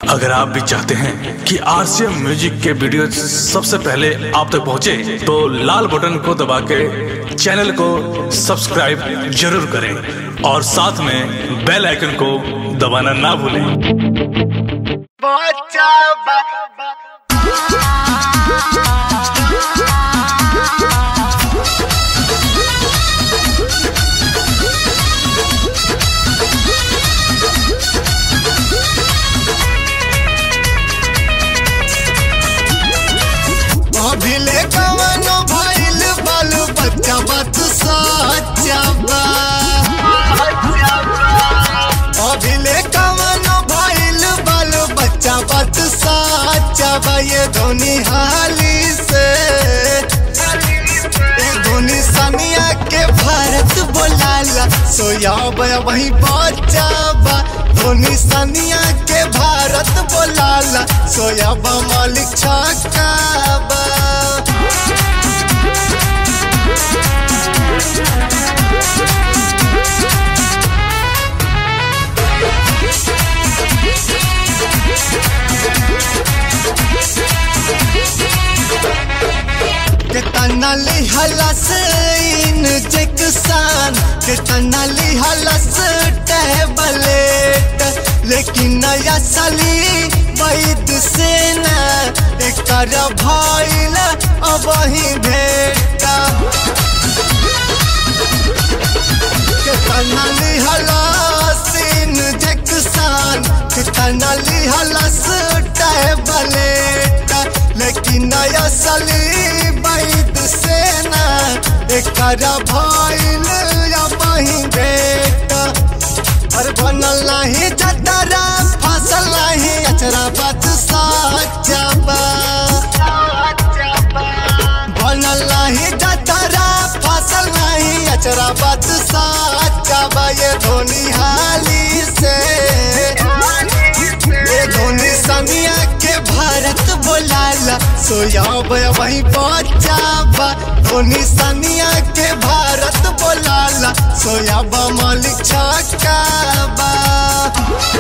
अगर आप भी चाहते हैं कि आरसीएम म्यूजिक के वीडियो सबसे पहले आप तक पहुंचे, तो लाल बटन को दबा के चैनल को सब्सक्राइब जरूर करें और साथ में बेल आइकन को दबाना ना भूलें अभिले कवनो भइल बालू बच्चा बात सच्चा बा अभिले कवनो भइल बालू बच्चा बात सच्चा बा ये धोनी हाली से ये धोनी सनिया के भारत बोलाला सोया बया वही बच्चा बा धोनी सनिया के भारत बोलाला सोया बा मालिक छक्का बा कितना लिहलस इन जैक्सान कितना लिहलस टैबलेट लेकिन नया सली वैद से न एकर भइल अब ही भेटा कितना लिहलस इन जैक्सान कितना लिहलस टैबलेट लेकिन नया सली वैद से न एकर भइल अब ही भेटा और बनल नाही जतरा फसल नाही अचरा बात साचा बा बनल नाही जतरा फसल नाही अचरा बात साचा बा ये धोनी हाली से ये धोनी सनिया के भारत बोलाला सोया वही बच्चा बा धोनी सनिया के भारत बोलाला सोया बा मालिक छक्का बा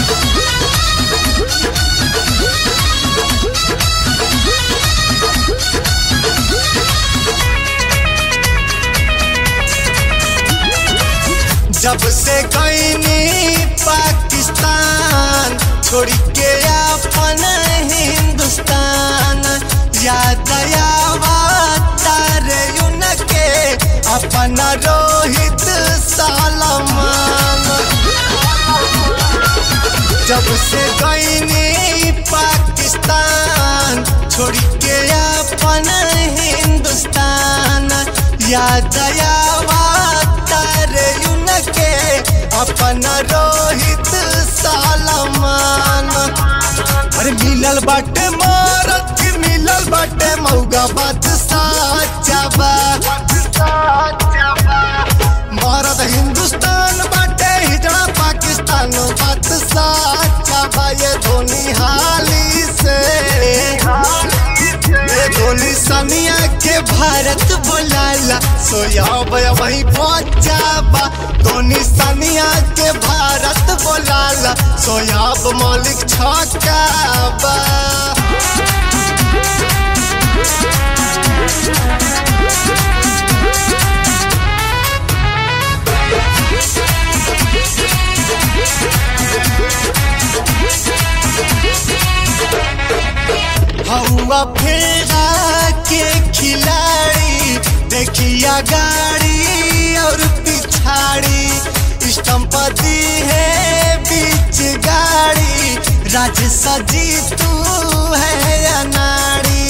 जब से गईनी पाकिस्तान छोड़ के अपन हिंदुस्तान याद आवा तारे उनके अपन रोहित सलमान जब से गईनी पाकिस्तान छोड़ के अपन हिंदुस्तान याद आवा तारे उनके अपन रोहित सलमान अरे मिलल बाटे मारत मिलल बाटे मौगा बात साचा बा भारत हिंदुस्तान बाटे हिजड़ा पाकिस्तान बात साचा बा ये धोनी हाली से ये धोनी सनिया के भारत बोलाला सोया बया वही पहुंचा बा धोनी सनिया के भारत बोलाला सोयाब मालिक छक्का बा हवा फेरा के खिलाड़ी देखिया गाड़ी और पिछाड़ी स्टम्प दी है बीच गाड़ी राज सजी तू है अनाड़ी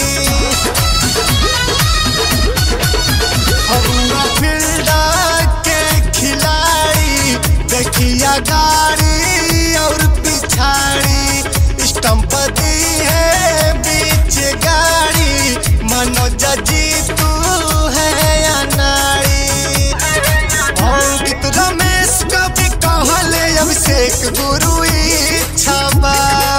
हवा फेरा के खिलाड़ी देखिया गाड़ी और पिछाड़ी स्टम्प दी है बीच गाड़ी मनोज जी तू है अनाड़ी अंकित रमेश कभी कहले अभिषेक गुरु इच्छा बा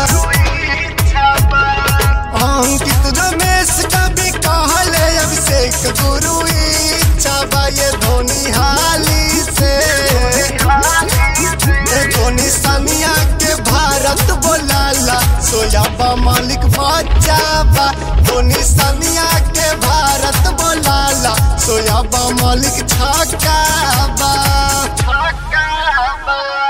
अंकित रमेश कभी कहले अभिषेक गुरु इच्छा बा ये धोनी हाली से ये धोनी मालिक बच्चा बा धोनी सनिया के भारत बोलाला सोयाबा मालिक छक्का बा छक्का बा